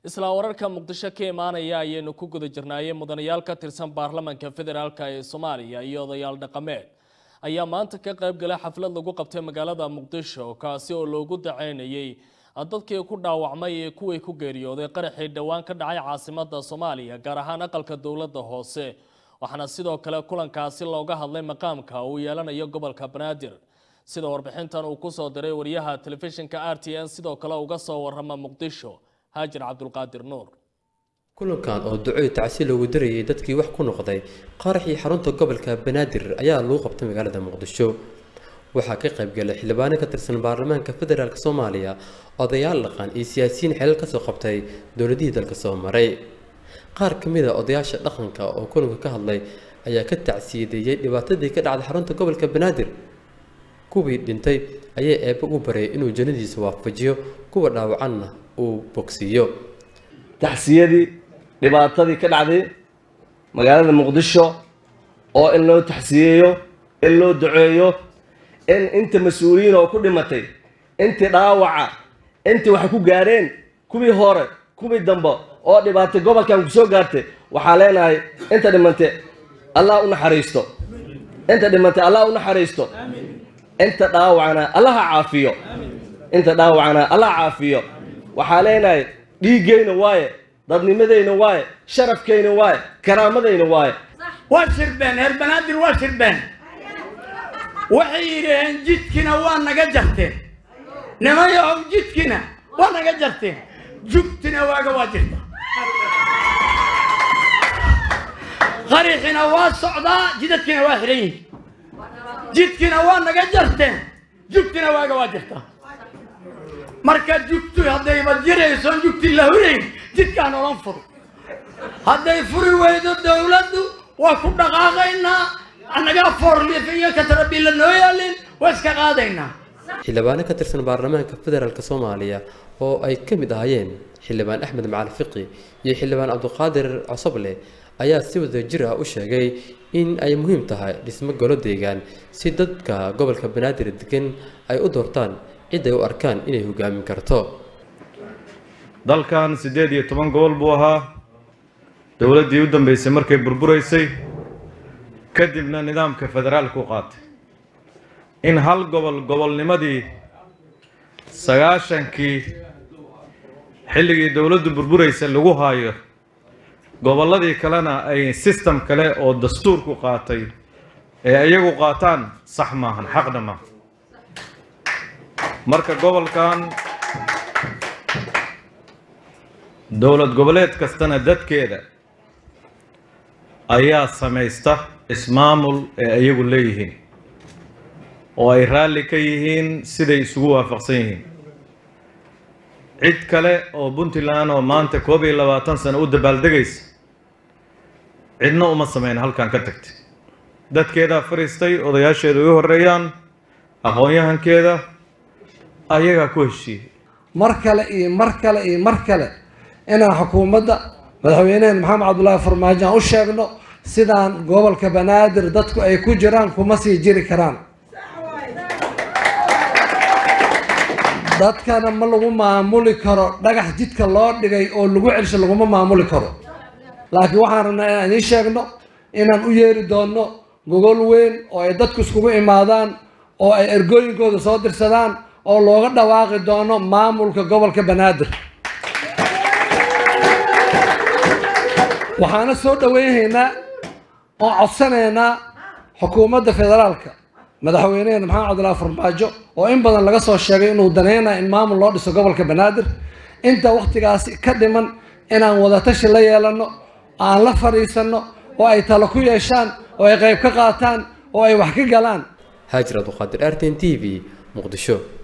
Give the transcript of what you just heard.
isla wararka muqdisho ka imaanaya ayaynu ku guda jirnaayey mudanayaal ka tirsan baarlamaanka federaalk ee soomaaliya iyo odayaal dhaqameed ayaa maanta ka qayb galay xaflad lagu qabtay magaalada muqdisho kaasi oo loogu daceynayey dadkii ku dhaawacmay ee kuwii ku geeriyooday qaraxii dhowaan ka dhacay caasimada soomaaliya gaar ahaan aqalka dowladda hoose waxaana sidoo kale kulankaasi looga hadlay maqaamka uu yeelanayo gobolka banaadir sida warbixintan uu kusoo diray wariyaha telefishinka r t n sidoo kale uga soo warama muqdisho haajir cabdulqaadir nuur kulankan oo duco tacsi loogu darayay dadkii wax ku noqday qaraxii xarunta gobolka banaadir ayaa lagu qabtay magaalada muqdisho waxaa ka qaybgalay xildhibaano ka tirsan baarlamaanka federaalk soomaaliya odayaal dhaqan iyo siyaasiyiin xilal kasoo qabtay dowladihii dalka soo maray qaar ka mid a odayaasha dhaqanka oo kulanka ka hadlay ayaa ka tacsiyadeeyey dhibaatadii ka dhacday xarunta gobolka banaadir kuwii dhintay ayaa eebbe u baryay inuu jannadiisa waafajiyo kuwa dhaawacanna uu bogsiiyo taxsiyadii dhibaatadii ka dhacday magaalada muqdisho oo in loo taxsiyeeyo in loo duceeyo in inta mas-uuliyiin oo ku dhimatay intii dhaawaca intii waxay ku gaareen kuwii hore kuwii dambe oo dhibaatay gobolkan ku soo gaartay waxaa leenahay inta dhimantay allah u naxariisto inta dhimantay allah u naxariisto inta dhaawacana allaha caafiyo inta dhaawacana allah caafiyo waxaa leenahay dhiiggayna waaye dadnimadayna waaye sharafkayna waaye karaamadayna waaye waa shirbeen reer banaadir waa shirbeen waxay yidhaaheen jidkina waa naga jarteen nimayahow jidkina waa naga jarteen jugtina waaga waa jirta qariixina waa socdaa jidadkina waa xihan yihin jidkina waa naga jarteen jugtina waaga waa jirta marka jugtu haddayba jiraysoon jugti la hurayn jidkaan olan furo hadday furi weydo dowladdu waa ku dhaqaaqaynaa annagaa foorliif iyo katarabilla noo yaalin waa iska qaadaynaa xildhibaano ka tirsan baarlamaanka federaalk soomaaliya oo ay ka mid ahaayeen xildhibaan axmed macali fiqi iyo xildhibaan cabdiqaadir cosoble ayaa si wada jir ah u sheegay in ay muhiim tahay dhismo golo deegaan si dadka gobolka banaadir degan ay u doortaan cid ay u arkaan inay hogaamin karto dalkan siddeed iyo toban gobol buu ahaa dowladdii u dambeysay markay burburaysay kadibna nidaamka federaalku qaatay in hal gobol gobolnimadii sagaashankii xilligii dowladdu burburaysa lagu haayo gobolladii kalena ay sistem kale oo dastuurku qaatay ee iyagu qaataan sax maahan xaqna maaha marka gobolkan dowlad goboleed kastana dadkeeda ayaa samaysta ismaamul ee iyagu leeyihiin oo ay raalli ka yihiin siday isugu waafaqsan yihiin cid kale oo puntland oo maanta koob iyo labaatan sano u dabaaldegaysa cidna uma sameyn halkan ka tagtay dadkeedaa fariistay odayaasheeda ugu horreeyaan aqoon-yahankeeda ayagaa ku heshiiyey mar kale iyo mar kale iyo mar kale inaan xukuumadda madaxweyneheen maxamed cabdullaahi farmaajo aan u sheegno sidaan gobolka banaadir dadku ay ku jiraan kuma sii jiri karaan dadkana ma lagu maamuli karo dhagax jidka loo dhigay oo lagu celsho laguma maamuli karo laakiin waxaan rabnaa inaan idiin sheegno inaan u yeeri doonno gogol weyn oo ay dadku iskugu imaadaan oo ay ergooyinkooda soo dirsadaan oo looga dhawaaqi doono maamulka gobolka banaadir waxaana soo dhaweynaynaa oo codsanaynaa xukuumadda federaalka madaxweyneheena maxamed cabdullaahi farmaajo oo in badan laga soo sheegay inuu danaynayo in maamul loo dhiso gobolka banaadir inta wakhtigaasi ka dhiman inaan wadatashi la yeelano aan la fadhiisanno oo ay talo ku yeeshaan oo ay qayb ka qaataan oo ay wax ka galaan haajir abduqaadir arten t v muqdisho